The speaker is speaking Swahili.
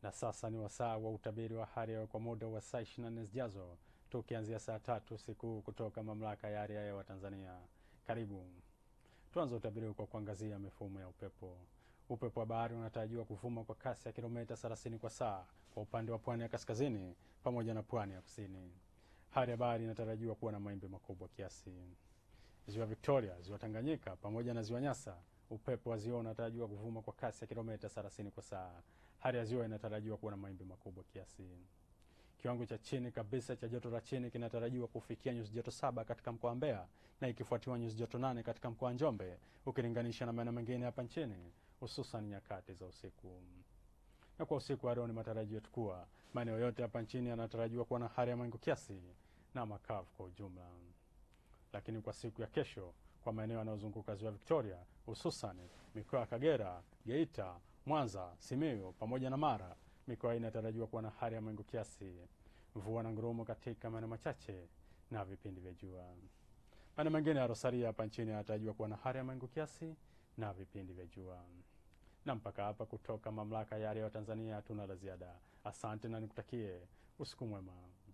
Na sasa ni wasaa wa utabiri wa hali ya hewa kwa muda wa saa 24 zijazo, tukianzia saa tatu usiku kutoka mamlaka ya hali ya hewa Tanzania. Karibu tuanze utabiri kwa kuangazia mifumo ya upepo. Upepo wa bahari unatarajiwa kuvuma kwa kasi ya kilomita 30 kwa saa kwa upande wa pwani ya kaskazini pamoja na pwani ya kusini. Hali ya bahari inatarajiwa kuwa na mawimbi makubwa kiasi. Ziwa Victoria, ziwa Tanganyika pamoja na ziwa Nyasa, upepo wa ziwa unatarajiwa kuvuma kwa kasi ya kilomita 30 kwa saa. Hali ya ziwa inatarajiwa kuwa na mawimbi makubwa kiasi. Kiwango cha chini kabisa cha joto la chini kinatarajiwa kufikia nyuzi joto saba katika mkoa wa Mbeya na ikifuatiwa nyuzi joto nane katika mkoa wa Njombe ukilinganisha na maeneo mengine hapa nchini hususan nyakati za usiku. Na kwa usiku wa leo ni matarajio yetu kuwa maeneo yote hapa nchini yanatarajiwa kuwa na hali ya mawingu kiasi na makavu kwa ujumla. Lakini kwa siku ya kesho, kwa maeneo yanayozunguka ziwa Victoria, hususan mikoa ya Kagera, Geita, Mwanza, Simiyu pamoja na Mara, mikoa hii inatarajiwa kuwa na hali ya mawingu kiasi, mvua na ngurumo katika maeneo machache na vipindi vya jua. Maeneo mengine ya Rosaria hapa nchini yanatarajiwa kuwa na hali ya mawingu kiasi na vipindi vya jua. Na mpaka hapa kutoka mamlaka ya hali ya hewa Tanzania hatuna la ziada. Asante na nikutakie usiku mwema.